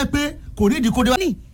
jẹ́ pé kò ní ìdíkóde wa. ní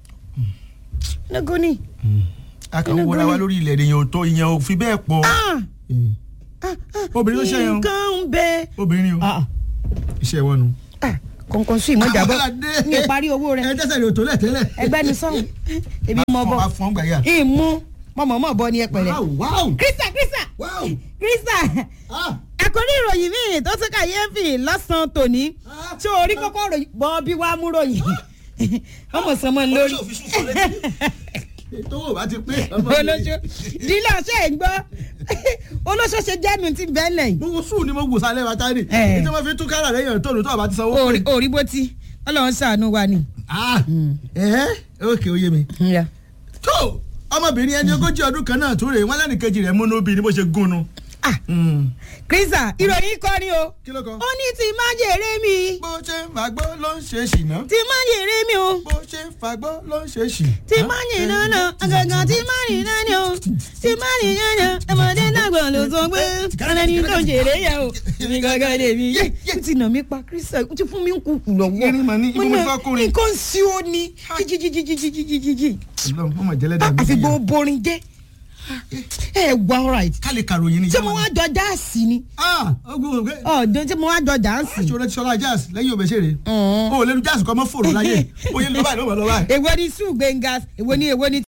lógo ní. a kàn ń wọra wa lórí ilẹ̀ èèyàn ò tó ìyẹn ò fi bẹ́ẹ̀ pọ̀. Ah, Eh, ah, ah, Obìnrin ló ṣe yẹn o. nǹkan ń bẹ. obìnrin o Ah, iṣẹ́ wọn nu. ah, kọ̀ǹkọ̀ǹ sùn ìmọ̀ ìjàbọ̀ Àbọ̀ládé. ní ìparí owó rẹ̀ ẹ tẹ́sẹ̀ rẹ̀ ò tó lẹ̀ tẹ́lẹ̀. ẹgbẹ́ ni sọ́hùn ebi mọ bọ̀ máa fọ́n gbàyà. ìmú mọ̀mọ́mọ́ bọ̀ ní ẹ̀pẹ̀rẹ̀. wow wow kírísà kírísà wow kírísà ah àkórí ìròyìn míì tó tún kàyéfì lọ́sàn-án tòní Ah. tí orí kọ́kọ́ ròyìn bọ́ bí wàá mú ròyìn ọmọ sọmọ lórí olóṣò fi sùn sọ lẹ́yìn. ètò ò bá ti pé. ọmọ mi. olóṣó dílà ṣe ń gbọ́ olóṣó ṣe jẹ́nu ti bẹ́ẹ̀lẹ̀ yìí. mo wo sùn ni mo wò sálẹ̀ wa tani. Eh. ètò wọn fi tún kára lẹ́yìn tó lò tó àbá ti sanwó. Orí- orí bó ti ọlọ́run ṣàánú wa ni. ah ẹ ókè ó yé mi. tó ọmọbìnrin ẹni ogójì ọdún kan náà tún rè wọn lẹ́nìkejì rẹ̀ múnú bí ni bó ṣe gún un. Ah, kírísà ìròyìn kọ́ ni o kí ló kọ. ó ní ti má jèrè mi bó ṣe ń fagbó ló ń ṣe ṣìnà. ti má jèrè mi o bó ṣe ń fagbó ló ń ṣe ṣì. ti má jèrè náà àgàgà ti má rìn náà ni o ti má rìn náà ni ọmọdé náà ló sọ pé ọ̀nà ni tó ń jèrè yẹ o èmi gangan lè mi yé ó ti nà mí pa kírísà ó ti fún mi ń kúkú lọ́wọ́ Irin mà ní, ibo mo ní fẹ́ kórin? nǹkan sí ó ní jíjíjíjíjíjíjíjí Ọlọ́run mọ̀mọ́ jẹ́lẹ́dà mi. àfi gbogbo borin jẹ́ ẹ wà alright ká lè kàròyìn ni. ṣé mo wá jọ dáàsì ni ah ogun ògbé. ọ̀dọ́ ṣé mo wá jọ dáàsì. aṣọ rẹ ti sọlá jazz lẹ́yìn òbẹ̀ṣẹ̀rẹ̀. o ò lè lu jazz kọ́ mọ́ fòrò láyé. oye ló báyìí ló bọ̀ lọ báyìí. èwo ni sùn gbẹ̀ngàs èwo ni èwo ni